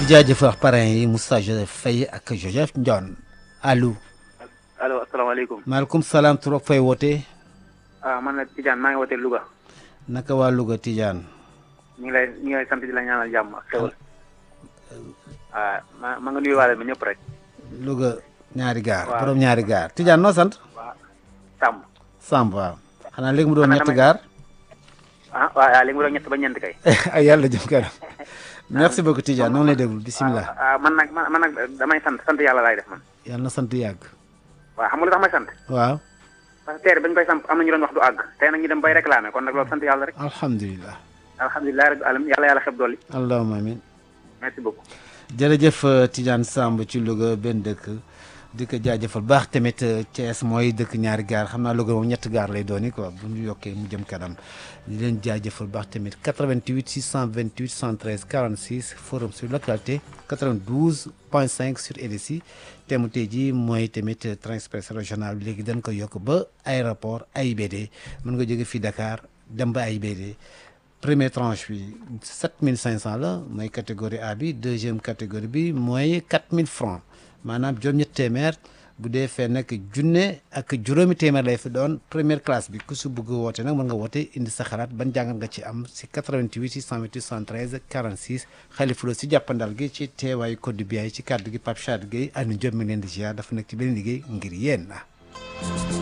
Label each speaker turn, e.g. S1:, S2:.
S1: di jaajëfal parrain yi Moussa Joseph Faye ak Joseph Ndione allo.
S2: allo asalaamaaleykum.
S1: maaleykum salaam tur ak fay wootee.
S2: ah man la Tidiane maa ngi wootee Louga.
S1: naka waa Louga Tidiane.
S2: ñu ngi lay ñu ngi lay sant di la ñaanal jàmm ak xewal. ah ma ma nga nuyuwaale ba ñëpp rek.
S1: Louga ñaari gaar.
S2: waaw
S1: borom ñaari gaar Tidiane noo sant.
S2: waaw Samb.
S1: Samb waaw. xanaa léegi mu doon
S2: Man
S1: ñetti
S2: damay-
S1: gaar.
S2: ah waaw léegi mu doon ñett ba ñeent kay.
S1: ay yàlla jëm kanam. merci beaucoup Tidiane noonu lay déglu bisimilah.
S2: ah man nag man man nag damay sant sant yàlla laay def man.
S1: yàlla na sant yàgg.
S2: waaw xam nga lu tax may sant.
S1: waaw.
S2: parce que teere bañ koy samp am na ñu doon wax du àgg. tey nag ñu dem bay réclamer kon nag loolu sant yàlla rek.
S1: alhamdulilah.
S2: alhamdulilah rabbil alamin yàlla yàlla xeb dolli.
S1: allahumma amin.
S2: merci beaucoup.
S1: jërëjëf euh, Tidiane Samb ci Louga benn dëkk di ko jaajëfal baax tamit euh, Thiès mooy dëkk ñaari gaar xam naa Louga moom ñetti gaar lay dooni quoi bu ñu yokkee mu jëm kanam di leen jaajëfal baax tamit 88 628 113 46 forum sur l'actualité 92 point 5 sur RSI te mu tey jii mooy tamit euh, train express régional bi léegi dañ ko yokk ba aéroport AIBD mën nga jóge fii Dakar dem ba AIBD première tranche bi 7500 la mooy catégorie A bi deuxième catégorie bi mooy 4000 francs maanaam juróom-ñett téeméer bu dee fee nag junne ak juróomi téeméer lay fi doon première classe bi ku si bëgg woote nag mën nga woote indi sa xalaat ban jàngat nga ci am si 88 628 73 46 xalifa la si jàppandal gi ci teewaayu code bi ci kàddu gi Pape Chade Gueye Aliou Diop mi ngi leen di ziar dafa nekk ci benn liggéey ngir yéen.